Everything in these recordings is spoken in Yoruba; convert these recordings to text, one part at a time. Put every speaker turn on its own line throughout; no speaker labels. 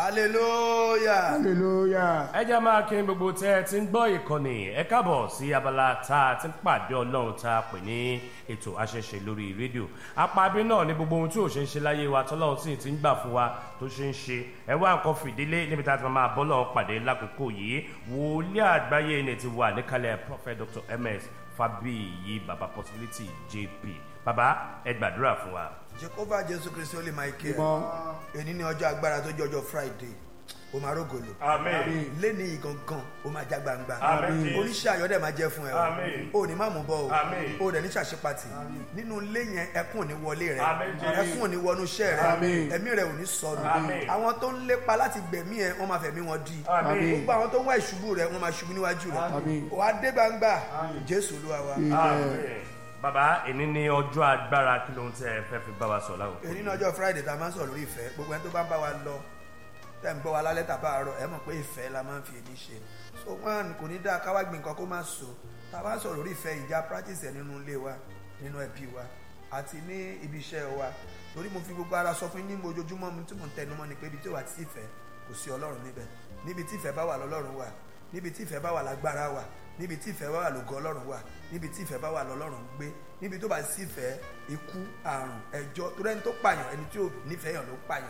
hallelujah.
hallelujah.
ẹ jẹ́ máa kí gbogbo tẹ́ ẹ ti ń gbọ́ ìkànnì ẹ káàbọ̀ sí abala tá a ti ń pàdé ọlọ́run tá a pè ní ètò àṣẹṣe lórí rédíò apábí náà ní gbogbo ohun tí ò ṣe ń ṣe láyé wa tọ́lọ́run sì ti ń gbà fún wa tó ṣe ń ṣe ẹ wá nǹkan fìdílé níbi tá a ti máa bọ́ lọ́run pàdé lákòókò yìí wòlíì àgbáyé ni ti wà níkàlẹ̀ prophet dr ms fabiyi baba possibility jp baba ẹ gbàdúrà fún wa.
jehovah jesu kristi holy michael
Ìbọn.
èyí ní ọjọ́ agbára tó jẹ́ ọjọ́ friday o máa rógòlò
amen
lẹ́ni yìí gangan o máa já gbangba
Àmín.
oníṣẹ́ ayọ̀dẹ̀ máa jẹ́ fún ẹ
Àmín.
o ò ní má mú bọ́ o
Àmín.
o ò dẹ̀ ní ṣàṣepàtì nínú ilé yẹn ẹkún ò ní wọlé rẹ
Àmín, Jésù.
ẹkún ò ní wọnú iṣẹ́ rẹ
Àmín.
ẹ̀mí rẹ ò ní sọnù
Àmín.
àwọn tó ń lépa láti gbẹ̀mí ẹ wọ́n máa fẹ̀mí wọn di
Àmín.
gbogbo àwọn tó ń wá ìṣubú rẹ wọ́n máa ṣubú níwájú rẹ
Àmín.
wàá dé gbangba jésù olúwa wa
amen baba èní ní ọjọ́ agbára kí ló ń tẹ́ ẹ fẹ́ fi bá wa sọ láwọn.
èyí ní ọjọ́ friday tá a máa ń sọ̀rọ̀ lórí ìfẹ́ gbogbo ẹni tó bá ń bá wa lọ tẹ́ ń gbọ́ wa lálẹ́ tàbá àárọ̀ ẹ mọ̀ pé ìfẹ́ la máa ń fi èdè ṣe so one kò ní dáa káwá gbìn nǹkan kó má so tá a bá ń sọ̀rọ̀ lórí ìfẹ́ ìjà practice ẹ̀ nínú ilé wa nínú ẹbí wa àti ní ibi iṣẹ́ wa torí mo fi gbogbo ara sọ fún yín ní ojoojúmọ́ mi tí mò ń tẹnu mọ́ ni pé ibi tí ó wà tí ìfẹ́ kò sí ọlọ́run níbẹ̀ níbi tí ìfẹ́ bá wà lọ́lọ́run wà níbi tí ìfẹ́ bá wà lágbára wà níbi tí ìfẹ́ bá wà lógo ọlọ́run wà níbi tí ìfẹ́ bá wà lọ́lọ́run gbé níbi tó bá sí ìfẹ́ ikú àrùn ẹjọ́ torí ẹni tó pààyàn ẹni tí ò nífẹ̀ẹ́ yàn ló pààyàn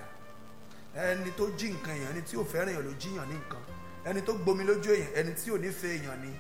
ẹni tó jí nǹkan èèyàn ẹni tí ò fẹ́ràn èèyàn ló jíyàn ní nǹkan ẹni tó gbomi lójú èèyàn ẹni tí ò nífẹ̀ẹ́ èèyàn ni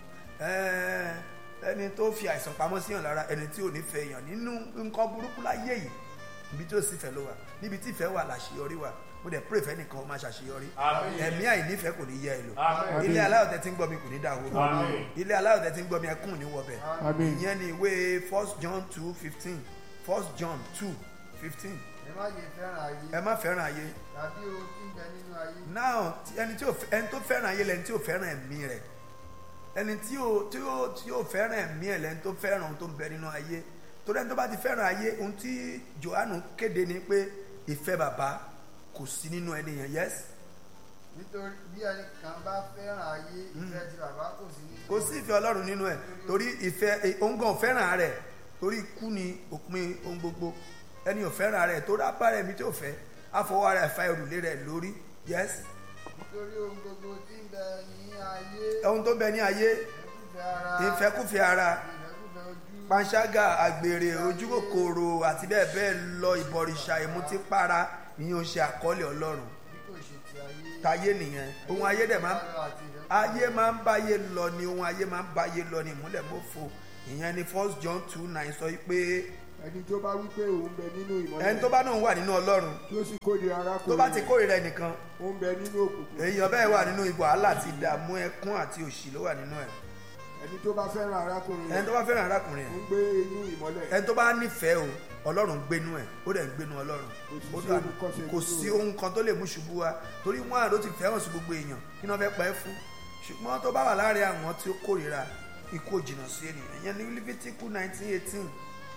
ẹ, ẹni tó fi àìsàn pamọ́ síyàn lára ẹni tí ò nífẹ̀ẹ́ èèyàn nínú nǹkan burúkú láyé yìí níbi tí ó sì fẹ́ ló wà níbi tí ìfẹ́ wà láṣeyọrí wà mo dẹ̀ pray fẹ́nìkan ó máa ṣàṣeyọrí
Àmín.
ẹ̀mí àìnífẹ̀ẹ́ kò ní yẹ ẹ lò
Àmín.
ilé aláyọ̀ tẹ́ ti ń gbọ́ mi kò ní dàwó
Àmín.
ilé aláyọ̀ tẹ́ ti ń gbọ́ mi ẹkún ò ní wọbẹ̀
Àmín.
ìyẹn ni ìwé first john two fifteen first john two fifteen
ẹ má yẹ fẹ́ràn ayé
ẹ má fẹ́ràn ayé
tàbí ohun tí ń bẹ nínú ayé
now tí- ẹni tí ò fẹ́- ẹni tó fẹ́ràn ayé lẹni tí ò fẹ́ràn ẹ̀mí rẹ̀ ẹni tí ò tí ò tí ò fẹ́ràn ẹ̀mí ẹ̀ lẹni tó fẹ́ràn ohun tó ń bẹ nínú ayé torí ẹni tó bá ti fẹ́ràn ayé ohun tí johannu kéde ni pé ìfẹ́ bàbá kò sí nínú ẹni yẹn yes
nítorí bí ẹnì kan bá fẹ́ràn ayé ìfẹ́ ti bàbá kò sí nínú
kò sí ìfẹ́ ọlọ́run nínú ẹ̀ torí ìfẹ́ eh, òun gan ò fẹ́ràn rẹ̀ torí ikú ni òpin ohun gbogbo ẹni ò fẹ́ràn rẹ̀ torí apá rẹ̀ mi tí ò fẹ́ àfọwọ́ rẹ̀ fa òrùlé rẹ̀ lórí yes
nítorí ohun gbogbo tí ń bẹ ní ayé
ohun tó bẹ ní ayé
ìfẹ́kùfẹ́ ara
ìfẹ́kùfẹ́ ara
ìfẹ́kùfẹ́ ojú
panṣágà àgbèrè ojúkòkòrò àti bẹ́ẹ̀ bẹ́ẹ̀ lọ ìbọ̀rìṣà ìmutípara ìyẹn ò ṣe àkọọ́lẹ̀ ọlọ́run
bí kò ṣe ti ayé
táyé nìyẹn ohun ayé dẹ̀ máa ń
àti ìfẹ́kùfẹ́
ayé máa ń báyé lọ ni ohun ayé máa ń báyé lọ ni ìmúlẹ̀ mọ́fo ìyẹn ni first john two nine sọ pé
ẹni tó bá wí pé òun bẹ nínú ìmọ́lẹ̀
ẹni tó bá náà wà nínú ọlọ́run
tó sì kórìíra arákùnrin
tó bá ti
rẹ̀,
kórìíra ẹnìkan
ó ń bẹ nínú òkùnkùn
èèyàn bẹ́ẹ̀ wà nínú ibò wàhálà àti ìdààmú ẹkún àti òṣì ló wà nínú ẹ̀
ẹni tó bá fẹ́ràn arákùnrin
ẹni
rẹ̀
tó bá fẹ́ràn arákùnrin
ó
ẹ̀
ń gbé inú ìmọ́lẹ̀
ẹni tó bá nífẹ̀ẹ́ o ọlọ́run gbénú ẹ̀ ó dẹ̀ ń gbénú ọlọ́run
Kò sí
Ó dà-
ohun kan ṣe
kò
nínú
sí
rẹ̀.
ohun kan tó lè mú ṣubú wa torí wọn àrò ti fẹ́ràn sí gbogbo èèyàn kí wọ́n fẹ́ pa ẹ́ fún ṣùgbọ́n tó bá wà láàrin àwọn tí ó kórìíra ikú ò jìnnà sí ènìyàn ìyẹn ní lífítíkù nineteen eighteen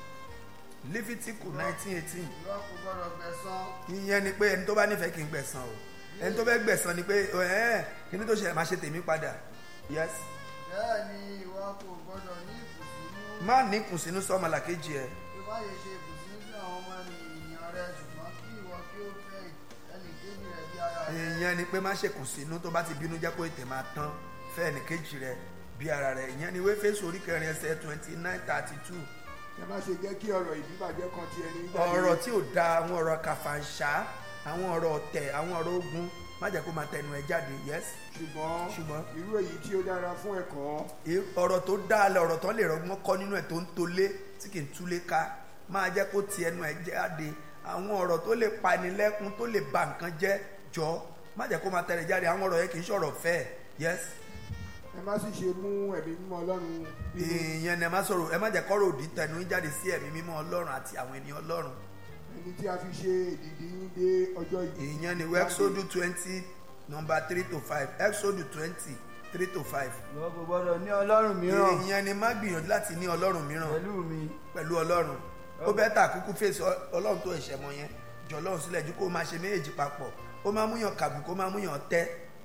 lífítíkù nineteen eighteen
ìwọ kò gbọdọ̀ gbẹ̀san
ìyẹn ni pé ẹni tó bá nífẹ̀ẹ́ kì í gbẹ̀san o ẹni tó fẹ́ gbẹ̀san ni pé ẹ̀ kí ni tó ṣe máa ṣe tèmi padà yes
bẹ́ẹ̀ ni ìwọ kò gbọdọ̀ ní ìkùnsínú
má ní kùnsínú sọ́mọ làkejì ẹ̀
bí wọ́n yẹ ṣe ìkùnsínú sí àwọn ọmọ ènìyàn rẹ ṣùgbọ́n kí ìwọ kí ó fẹ́ ẹnì kejì rẹ bí ara rẹ
ìyẹn ni pé má ṣe kùnsínú tó bá ti bínú jẹ́ kó ètè máa tán fẹ́ ẹnìkejì rẹ bí ara rẹ ìyẹn ni wéfésù orí kẹrin ẹsẹ̀ twenty nine thirty two
ẹ má ṣe jẹ́ kí ọ̀rọ̀ ìdíbàjẹ́ kan ti ẹni
ọ̀rọ̀ tí ò da àwọn ọ̀rọ̀ kàfàǹṣá àwọn ọ̀rọ̀ ọ̀tẹ̀ àwọn ọ̀rọ̀ ogun má jẹ́ kó máa tẹnu ẹ jáde yes
ṣùgbọ́n
ṣùgbọ́n
irú èyí tí ó dára fún ẹ̀kọ́
ì- ọ̀rọ̀ tó dáa lẹ ọ̀rọ̀ tó lè rọgbọ́n kọ́ nínú ẹ̀ tó ń tolé tí kì í túlé ká máa jẹ́ kó ti ẹnu ẹ̀ jáde àwọn ọ̀rọ̀ tó lè pani lẹ́kún tó lè ba nǹkan jẹ́ jọ má jẹ́ kó máa tẹ̀lé jáde àwọn ọ̀rọ̀ yẹn kì í ṣọ̀rọ̀ fẹ́ yes
ẹ má sì ṣe mú ẹ̀mí mímọ́ ọlọ́run bínú
ìyẹn ni ẹ má sọ̀rọ̀ ẹ má jẹ́ kọ́rọ̀ òdì tẹnu yín jáde sí ẹ̀mí mímọ́ ọlọ́run àti àwọn ènìyàn ọlọ́run
ẹni tí a fi ṣe ìdìdí yín dé ọjọ́ yìí
ìyẹn ni exodus twenty number three to five exodus twenty three to five
ìwọ kò gbọdọ̀ ní ọlọ́run mìíràn
ìyẹn ni má gbìyànjú láti ní ọlọ́run mìíràn
pẹ̀lú mi
pẹ̀lú ọlọ́run ó bẹ́ẹ̀ tà kúkú fèsì ọlọ́run tó ẹ̀ṣẹ̀ mọ́ yẹn jọ ọlọ́run sílẹ̀ ju kó o máa ṣe méjèèjì papọ̀ ó máa múyàn kàbù kó máa múyàn tẹ́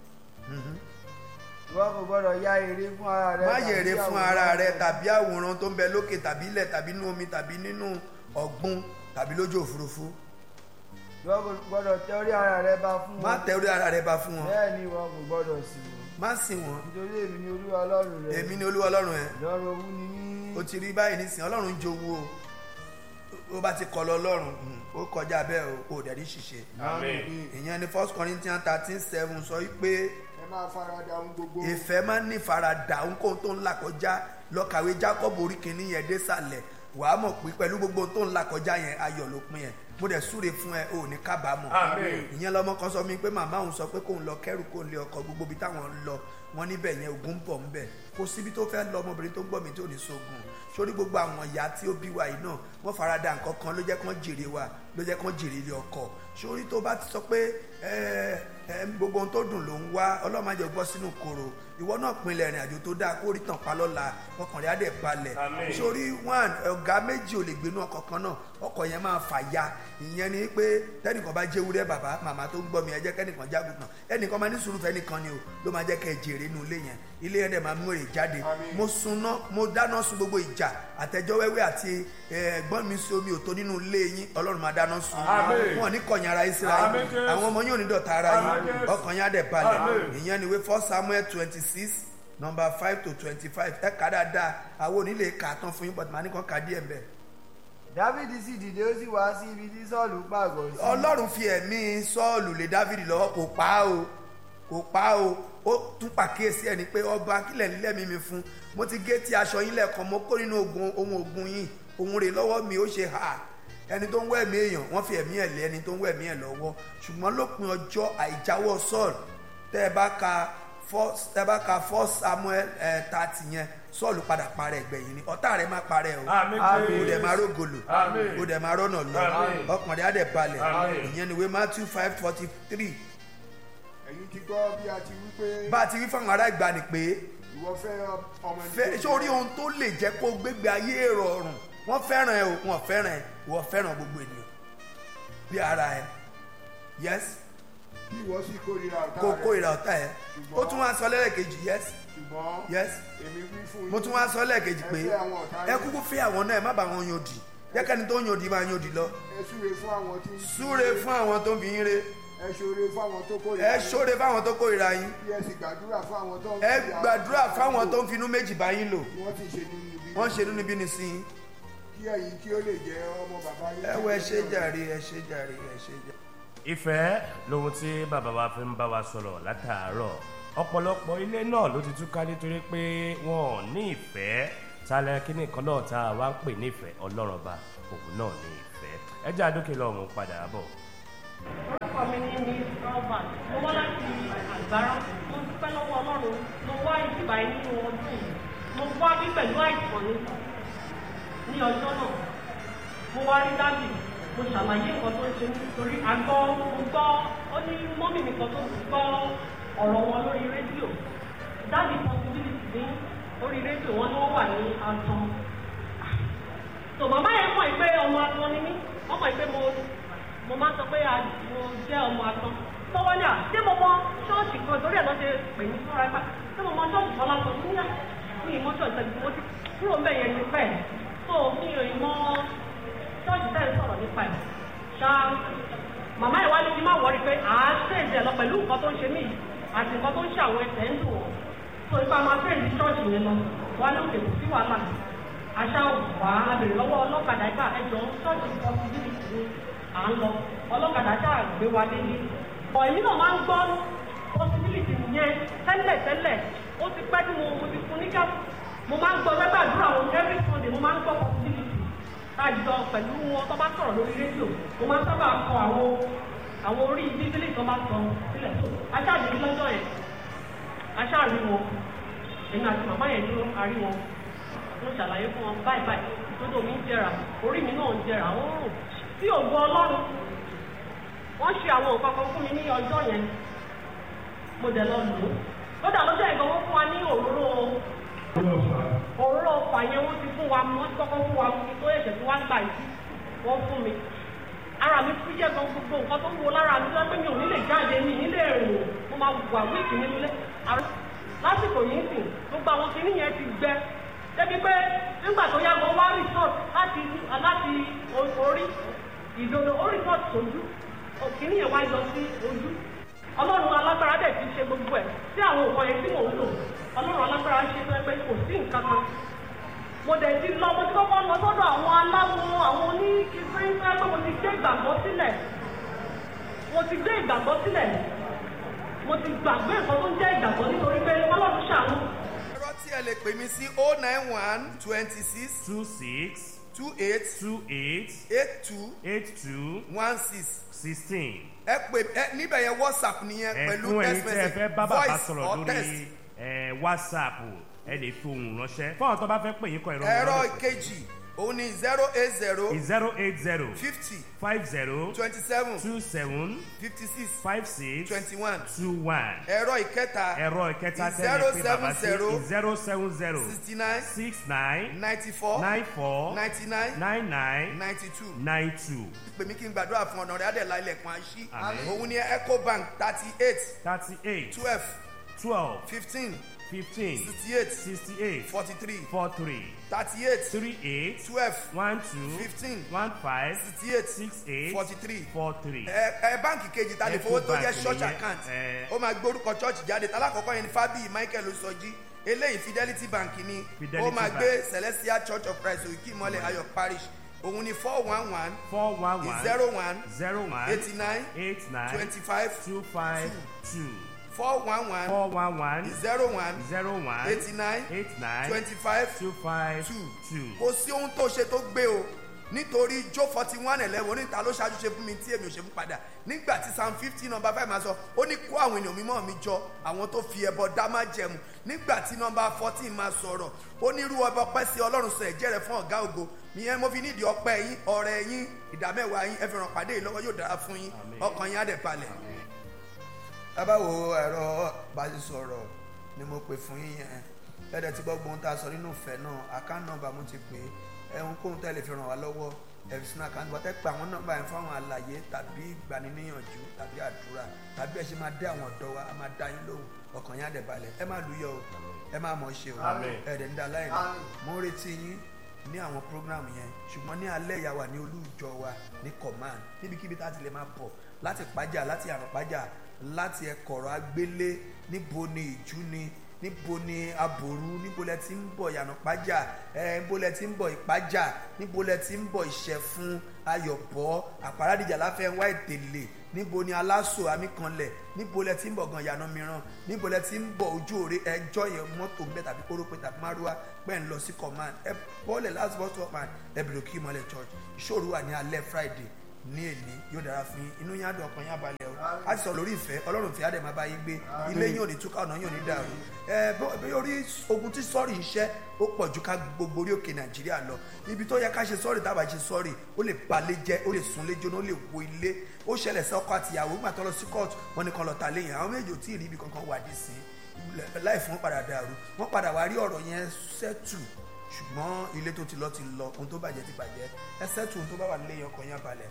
ìwọ kò gbọdọ̀ ya èrè fún ara rẹ
má
tàbí
yèrè fún
àwòrán
ara rẹ
rẹ.
tàbí àwòrán tó ń bẹ lókè tàbí ilẹ̀ tàbí inú omi tàbí nínú ọ̀gbun tàbí lójú òfurufú
ìwọ kò gbọ́dọ̀ tẹ orí ara rẹ bá fún
má
wọn
tẹ orí ara rẹ bá fún wọn
bẹ́ẹ̀ ni ìwọ kò gbọ́dọ̀ sí wọn
má sìn wọn
nítorí èmi ni olúwa ọlọ́run rẹ
èmi ni olúwa ọlọ́run ẹ
lọ́rọ̀ owú ni mí
o ti rí báyìí nísìnyí ọlọ́run ń jowú o ó bá ti kọ lọ ọlọ́run mm, ó kọjá bẹ́ẹ̀ o kò dẹ̀ rí ṣìṣe
Àmín.
ìyẹn ni first corinthians thirteen seven sọ wípé
ẹ máa farada ohun gbogbo
ìfẹ́ máa ń ní ìfaradà ohunkóhun tó ń là kọjá lọ́kàwé jacob orí kìíní yẹn dé sàlẹ̀ wàá mọ̀ pé pẹ̀lú gbogbo tó ń là kọjá yẹn ayọ̀ ló pin yẹn mo dẹ̀ súre fún ẹ o ò ní kábàámọ̀
Àmín.
ìyẹn lọmọ kan sọ mi pé màmá òun sọ pé kóun lọ kẹrù kóun lé ọkọ gbogbo ibi táwọn ń lọ wọn níbẹ̀ yẹn ogun ń bọ̀ ń bẹ̀ kò síbi tó fẹ́ lọ ọmọbìnrin tó ń gbọ́ mi tó ní sógun sórí gbogbo àwọn ìyá tí ó bí wa yìí náà wọ́n farada nǹkan kan ló jẹ́ kán jèrè wa ló jẹ́ kán jèrè ilé ọkọ sórí tó bá ti sọ pé ẹ ẹ gbogbo ohun tó dùn ló ń wá ọlọ́run má jẹ́ gbọ́ sínú koro ìwọ náà pinlẹ̀ ìrìn àjò tó dáa kó rí tàn pa lọ́la ọkàn rẹ̀ á dẹ̀ balẹ̀
Àmín.
sórí one ọ̀gá méjì ò lè gbénú ọkọ̀ kan náà ọkọ̀ yẹn máa fà ya ìyẹn ni pé tẹ́nìkan bá jẹ́ ewúrẹ́ bàbá màmá tó ń gbọ́ mi ẹ jẹ́ kẹ́nìkan jágùntàn ẹnìkan máa ní sùúrù fẹ́ nìkan ni o ló máa jẹ́ kẹ́ ẹ jèrè inú ilé yẹn ilé yẹn dẹ̀ máa mú èrè jáde
Àmín.
mo sunná mo dáná sun gbogbo ìjà àtẹjọ́ wẹ́wẹ́ àti ẹ, ẹ̀gbọ́n mi sí omi òtó nínú ilé yín ọlọ́run máa dáná sun
Àmín.
wọn ò ní kọ̀yìn ara yín síra
Àmín,
yín
Jésù.
àwọn ọmọ yín ò ní dọ̀tá ara yín
Àmín, Jésù.
ọkàn yín á dẹ̀ balẹ̀
Àmín.
ìyẹn ni wé first samuel twenty six number five to twenty five ẹ kà dáadáa àwọn onílé kà á tán fún yín but màá ní kàn kà díẹ̀ mbẹ́.
dávidi sì dìde ó sì wá sí ibi tí sọ́ọ̀lù pàgọ́ sí
ọlọ́run fi ẹ̀mí sọ́ọ̀lù lé dávidi lọ́wọ́ kò pa á o kò pa á o ó tún pàkíyèsí ẹ̀ ni pé ọba kílẹ̀ nílẹ̀ mi mi fún mo ti gé tí aṣọ yín lẹ́ẹ̀kan mo kó nínú ogun ohun ogun yín ohun rè lọ́wọ́ mi ó ṣe hà ẹni tó ń wẹ̀ mí èèyàn wọ́n fi ẹ̀mí ẹ̀ lé ẹni tó ń wẹ̀ mí ẹ̀ lọ́wọ́ ṣùgbọ́n lópin ọjọ́ àìjáwọ́ sọ́ọ̀lù tẹ́ ẹ bá ka first tẹ́ ẹ bá ka first samuel thirty yẹn sọ́ọ̀lù padà parẹ́ ẹgbẹ̀yìn ni ọ̀tá rẹ̀ má parẹ́ o
Àmín,
Àmín.
o dẹ̀ máa rógolo
Àmín.
o dẹ̀ máa rọ́nà lọ
Àmín.
ọkàn rẹ̀ á dẹ̀ balẹ̀
Àmín.
ìyẹn ni wé matthew five forty three
ẹ̀yin ti gbọ́ bí a ti wí pé
bá a ti rí fáwọn ará ìgbani pé
ìwọ fẹ́ ọmọ ẹni
fẹ́
tó
sórí ohun tó lè jẹ́ kó gbégbé ayé rọrùn wọ́n fẹ́ràn ẹ o wọ́n fẹ́ràn ẹ ìwọ fẹ́ràn gbogbo ènìyàn bí ara ẹ yes
bí ìwọ sì kórìíra ọ̀tá
kó
rẹ
kórìíra ọ̀tá ẹ ó tún wá sọ lẹ́ẹ̀kejì yes
ṣùgbọ́n
yes
èmi wí fún yín
mo tún wá sọ lẹ́ẹ̀kejì pé
ẹ fẹ́ àwọn ọ̀tá
ẹ
yín.
kúkú fẹ́ àwọn náà ẹ má bá wọn yan òdì jẹ́kẹ́ni tó yan òdì máa yan òdì lọ
ẹ súre fún àwọn tí ń
súre fún àwọn tó ń fi yín re
ẹ ṣoore fún àwọn tó kórìíra
ẹ
yín.
ṣóre fáwọn tó kórìíra yín
kí ẹ sì gbàdúrà fún àwọn tó ń
ẹ
fìyà-
gbàdúrà fáwọn tó ń finú méjì bá yín lò
kí wọ́n ti ṣe nínú ibi
wọ́n ṣe nínú bí ni sí yín
kí ẹ̀yin kí ó lè jẹ́ ọmọ bàbá yín.
ẹ wo ẹ ṣe jàre ẹ ṣe jàre ẹ ṣe jàre.
ìfẹ́ lohun tí bàbá wa fi ń bá wa sọ̀rọ̀ látàárọ̀ ọ̀pọ̀lọpọ̀ ilé náà ló ti túká nítorí pé wọn ò ní ìfẹ́ talẹ̀ kíní kan náà tá a wá ń pè ní ìfẹ́ ọlọ́run ọba òun náà ní ìfẹ́ ẹ jẹ́ àdókè lọ́run padà bọ̀.
orúkọ mi ní miss albert mo wá láti àgbára mo dúpẹ́ lọ́wọ́ ọlọ́run mo wá ìdìbà yìí nínú ọdún yìí mo wá bí pẹ̀lú àìsàn ní ní ọjọ́ náà mo wá rí dábì mo ṣàlàyé nǹkan tó ń ṣe mí torí àgbọ̀ mo gbọ́ ó ní mọ́mì mi kan tó gbọ́ ọ̀rọ̀ wọn lórí rédíò dábì possibility ní orí rédíò wọn ni wọ́n wà ní àtàn tò màmá yẹn mọ̀ pé ọmọ atán ni mí wọ́n mọ̀ pé mo mo máa ń sọ pé a- mo jẹ́ ọmọ atán tọwọ́ ní à ṣé mo mọ ṣọ́ọ̀ṣì kan torí ẹ̀ lọ́ ṣe pè mí fúnra ẹ̀pá ṣé mo mọ ṣọ́ọ̀ṣì kan lásán ní yá ní ìmọ̀ ṣọ́ọ̀ṣì tẹ̀lé mo ti kúrò mbẹ̀ yẹn ní pẹ́ tó mi ò mọ ṣọ́ọ̀ṣì tẹ̀lé sọ̀rọ̀ nípa ẹ̀ ṣá màmá yẹn wá ní kí n má wọrí pé à á ṣèǹjẹ lọ pẹ̀lú nǹkan tó ń ṣe mí yìí àti nǹkan tó ń ṣe àwọn ẹsẹ̀ ń dùn wọ́n tó ipa máa ṣèǹjẹ ṣọ́ọ̀ṣì yẹn lọ wá ní òkè kò sí wàhálà aṣá wà á bèrè lọ́wọ́ ọlọ́kadà ìgbà ẹjọ́ ṣọ́ọ̀ṣì possibility ni à ń lọ ọlọ́kadà ṣáà gbé wa délé bọ̀ èmi náà máa ń gbọ́ possibility yẹn tẹ́lẹ̀ tẹ́lẹ̀ ó ti pẹ́ tí mo mo ti fún níjà mo máa ń gbọ́ lẹ́gbàdúrà wọn every sunday mo máa ń gbọ́ possibility tájọ pẹ̀lú wọn tó bá sọ̀rọ̀ lórí rédíò mo máa ń sábà kọ àwọn àwọn orí bíbélì tó bá sọ sílẹ̀ tó aṣáàbí lọ́jọ́ yẹn aṣáàrí wọn èmi àti màmá yẹn dúró arí wọn mo ṣàlàyé fún wọn báyìí báyìí tótó mi ń jẹrà orí mi náà ń jẹrà ó ń rùn tí ògo ọlọ́run wọ́n ṣe àwọn nǹkan kan fún mi ní ọjọ́ yẹn mo dẹ̀ lọ lò ó lọ́dà lọ́jọ́ yẹn gan wọ́n fún wa ní òróró òróró ọ̀fà yẹn wọ́n ti fún wa wọ́n ti kọ́kọ́ fún wa kí tó ẹ̀ṣẹ̀ tí wọ́n gbà yìí wọ́n fún mi ara mi fi jẹ́ gan gbogbo nǹkan tó ń wo lára mi lọ́pẹ́ mi ò ní lè jáde mi ní lè rìn mo máa wà wíìkì nínú ilé Àrùn- lásìkò yìí sìn gbogbo àwọn kinní yẹn ti gbẹ débi pé nígbà tó yá gan wá resort láti láti o- orí ìdodo ó resort sójú òkìní yẹn wá yọ sí ojú ọlọ́run alágbára dẹ̀ ti ṣe gbogbo ẹ̀ sí àwọn nǹkan yẹn tí mò ń lò ọlọ́run alágbára ṣe tó ẹ pé kò sí nǹkan kan mo dẹ̀ ti lọ mo ti kọ́kọ́ lọ sọ́dọ̀ àwọn aláwo àwọn oníkíkírí tó ẹ pé mo ti gbé ìgbàgbọ́ sílẹ̀ mo ti gbé ìgbàgbọ́ sílẹ̀ mo ti gbàgbé nǹkan tó ń jẹ́ ìgbàgbọ́ nítorí pé ọlọ́run ṣàánú
ẹ̀rọ tí ẹ lè pè mí sí oh nine one twenty six
two six
two eight
two eight
eight two
eight two
one six
sixteen.
ẹ pè ẹ níbẹ̀ yẹn whatsapp nìyẹn pẹ̀lú
ẹ̀fún ẹ̀yin
text
tí ẹ
message
fẹ́ bá bàbá
voice
sọ̀rọ̀
or text.
lórí ẹ̀, whatsapp ẹ lè fi ohùn ránṣẹ́ fún àwọn tó bá fẹ́ pè yín kọ ìrọ̀rùn
ẹ̀rọ ìkejì òun ni zero eight zero
zero eight zero
fifty
five zero
twenty seven
two seven
fifty six
five six
twenty one
two one
ẹ̀rọ ìkẹta
ẹ̀rọ ìkẹta
Zero
tẹ́lẹ̀ pé bàbá sí
seven zero
zero seven zero
sixty nine
six nine
ninety four
nine four
ninety nine
nine nine
ninety two
nine two
pè mí kí n gbàdúrà fún ọ̀nà rẹ̀ adẹ̀lá ilẹ̀kùn àṣì
Àmín.
òun ni ecobank thirty eight
thirty eight
twelve
twelve
fifteen
fifteen
sixty eight
sixty eight
forty three
four three
thirty eight
three eight
twelve
one two
Fifteen.
one five
sixty eight
six eight
forty three
four three.
ẹ ẹ báǹkì kejì ta lè fowó tó jẹ́
Ecobank
church
nìyẹn,
account
ẹ.
ó máa gbórúkọ church jáde talákọ̀ọ́kọ́ yẹn ni fábíyì michael osọjí eléyìí fidelity bank ni
Fidelity
ó máa
Bank.
gbé celestial church of christ òkè ìmọ̀lẹ̀ ayọ̀ parish òun ni four one one
four one one
zero one
zero one
eighty nine
eight nine
twenty five
two five two
four one one
four one one
zero one
zero one
eighty nine
eight nine
twenty five
two five
two
two.
kò sí ohun tó ṣe tó gbé o nítorí jó forty one eleven oníta ló ṣáájú ṣe fún mi tí èmi ò ṣe fún padà nígbà tí psalm fifty number five máa sọ ó ní kó àwọn ènìyàn mímọ́ mi jọ àwọn tó fi ẹbọ dá má jẹmu nígbà tí number fourteen máa sọ̀rọ̀ ó ní irú ọba ọpẹ́ sí ọlọ́run sọ ẹ̀jẹ̀ rẹ̀ fún ọ̀gá ògo ìyẹn mo fi nídìí ọpẹ́ yín ọ̀rẹ́ yín ìdámẹ́wàá yín ẹ fi ràn pàdé yìí lọ́wọ́ yóò dára fún yín ọkàn yín á dẹ̀ balẹ̀. tábàwò ẹ̀rọ báṣisọ̀rọ̀ ni mo pè fún yín yẹn ẹ̀ẹ́dẹ̀ tí gbọ́ gbóhùn tá a sọ nínú ìfẹ́ náà account number mo ti pè é ẹ̀hún kóhun tẹ́lẹ̀ fi ràn wá lọ́wọ́ ẹ̀rí sínú account number tẹ́ pé àwọn nọ́mbà yẹn fún àwọn àlàyé tàbí ìgbaniníyànjú tàbí àdúrà tàbí ẹ̀ ṣe máa dé àwọn ọ̀dọ́ wa a máa dá yín lóhùn ọkàn yín á dẹ̀ balẹ̀ ẹ má lùyọ̀ o ẹ má mọ̀ ṣe o
Àmín.
ẹ̀ẹ́dẹ̀ ń da láìní mo ń retí yín ní àwọn program yẹn ṣùgbọ́n ní alẹ́ ìyá wa ní olúùjọ wa ní command níbikíbi tá a ti lè máa bọ̀ láti pàjá láti àrùn pàjá láti ẹkọ̀rọ̀ agbélé níbo ni ìjú ni níbo ni aboru níbo lẹ ti ń bọ̀ yànà pàjá ẹ níbo lẹ ti ń bọ̀ ìpàjá níbo lẹ ti ń bọ̀ ìṣẹ̀fún ayọ̀bọ àparadìjà láfẹ́ wá ìtẹ̀lẹ̀ níbo ni aláṣọ amíkanlẹ̀ níbo lẹ ti ń bọ̀ gan yànà mìíràn níbo lẹ ti ń bọ̀ ojú òre ẹjọ́ yẹn mọ́tò ń bẹ tàbí kórópè tàbí márúwá pẹ́ ń lọ sí command ẹ bọ́ọ̀lẹ̀ last bus stop man ẹ bèrè kí ìmọ̀lẹ̀ church ìṣòro wà ní alẹ́ friday ní èní yóò dára fún yín inú yín á dùn ọkàn yín á balẹ̀ o á ti sọ lórí ìfẹ́ ọlọ́run fi àdè máa bá yín gbé ilé yín ò ní túká ọ̀nà yín ò ní dàrú ẹ bó- bí orí ogun tí sọ́ọ̀rì ń ṣẹ́ ó pọ̀ ju ká gbogbo orí òkè nàìjíríà lọ ibi tó yẹ ká ṣe sọ́ọ̀rì tábà ṣe sọ́ọ̀rì ó lè balẹ̀ jẹ́ ó lè sunlé jóná ó lè wo ilé ó ṣẹlẹ̀ sí ọkọ àtìyàwó nígbà tó lọ sí court wọn ni kan lọ ta léyìn àwọn méjì ò tí ì rí ibi kankan wà dí sí láì fún wọn padà dàrú wọn padà wá rí ọ̀rọ̀ yẹn sẹ́tù ṣùgbọ́n ilé tó ti lọ ti lọ ohun tó bàjẹ́ ti bàjẹ́ ẹ sẹ́tù ohun tó bá wà nílé yẹn ọkàn yẹn balẹ̀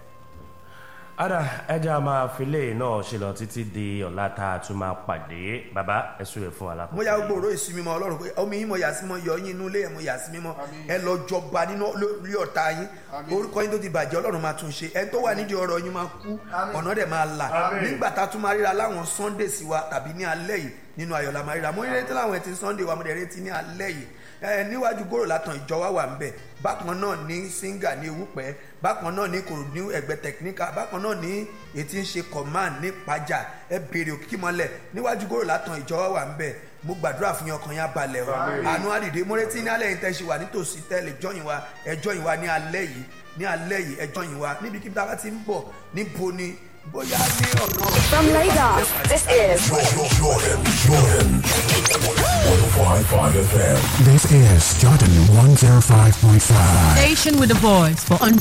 ada ẹja máa filé náà ṣe lọ títí di ọ̀la tá a tún máa pàdé bàbá ẹ̀sùn rẹ̀ fún alákòókò.
mo ya gbogbo òró ìsinmi mọ ọlọ́run pé omi yín mo yà sí mọ yọ yín inú ilé ẹ̀ mo yà sí mímọ́ ẹ lọ jọba nínú lórí ọ̀tá yín orúkọ yín tó ti bàjẹ́ ọlọ́run máa tún ṣe ẹ tó wà nídìí ọ̀rọ̀ yín máa kú ọ̀nà dẹ̀ máa là nígbà tá a tún máa ríra láwọn sunday sí wa tàbí ní alẹ́ yìí nínú ayọ̀ la máa ríra mo rí retí láwọn ẹtì sunday wa mo dẹ̀ retí ní alẹ́ yìí ẹ níwájú gòrò látàn ìjọ wa wà ń bẹ̀ bákan náà ní singa ní ewúpẹ́ bákan náà ní kòrò ní ẹgbẹ́ tẹkiníkà bákan náà ní ètí ń ṣe command ní pàjá ẹ béèrè òkìkí mọ́lẹ̀ níwájú gòrò látàn ìjọ wa wà ń bẹ̀ mo gbàdúrà fún yín ọkàn yín abalẹ̀ o àánú àdìdé mo retí ní alẹ́ yìí tẹ́ ṣe wà nítòsí tẹ́lẹ̀ jọ́yìn wa ẹjọ́ yìí wa ní alẹ́ yìí ní alẹ́ yìí ẹjọ́ yìí wa níbikíbi tá a bá ti ń bọ̀ níbo ni bóyá ní ọ̀nà
From Lagos, this is
This is Jordan 105.5.
Station with a voice for